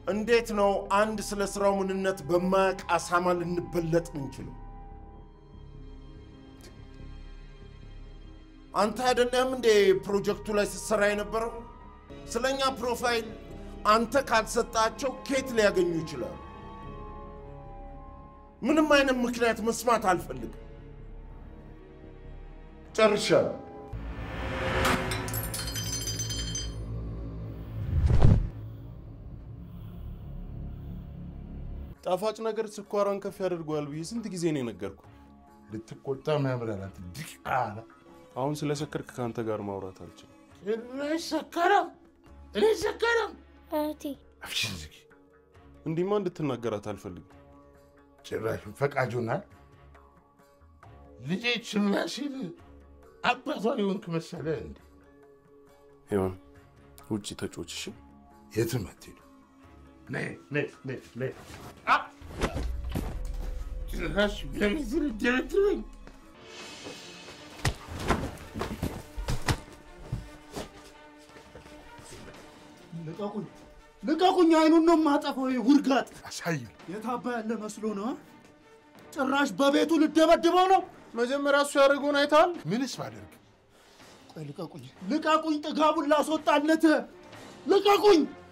እንዴት ነው አንድ ስለ ስራው ምንነት በማያውቅ አሳማ ልንበለጥ ምንችለው? አንተ አይደለም እንዴ ፕሮጀክቱ ላይ ስትሰራ የነበረው? ስለኛ ፕሮፋይል አንተ ካልሰጣቸው ኬት ሊያገኙ ይችላሉ? ምንም አይነት ምክንያት መስማት አልፈልግም። ጨርሻለሁ። ጣፋጭ ነገር ስኳሯን ከፍ ያደርገዋል ብዬ ስንት ጊዜ ነው የነገርኩ። ልትቆጣ ያምራላት ዲቃላ አሁን ስለ ሰከርክ ከአንተ ጋር ማውራት አልችልም። ጭራሽ ሰከረም። እኔ ሰከረም። እህቴ አፍሽን ዝጊ። እንዲህማ እንድትናገራት አልፈልግም። ጭራሽ ፈቃጁናል። ልጄ ችላ ሲል አባቷ የሆንክ መሰለ እንዴ? ይሆን ውጭ ተጮች። እሺ የትም አትሄዱ። ነይ ነይ ነይ ነይ። አ! ጭራሽ በምስል ደረድረኝ። ልቀቁኝ፣ ልቀቁኝ! አይኑን ነው የማጠፋው። ይሄ ውርጋጥ አሳይ የታባ ያለ መስሎ ነው። አ? ጭራሽ በቤቱ ልደበድበው ነው። መጀመሪያ እሱ ያደረገውን አይተሃል? ምንስ ባደርግ ቆይ ልቀቁኝ፣ ልቀቁኝ! ጥጋቡን ላስወጣለት ልቀቁኝ!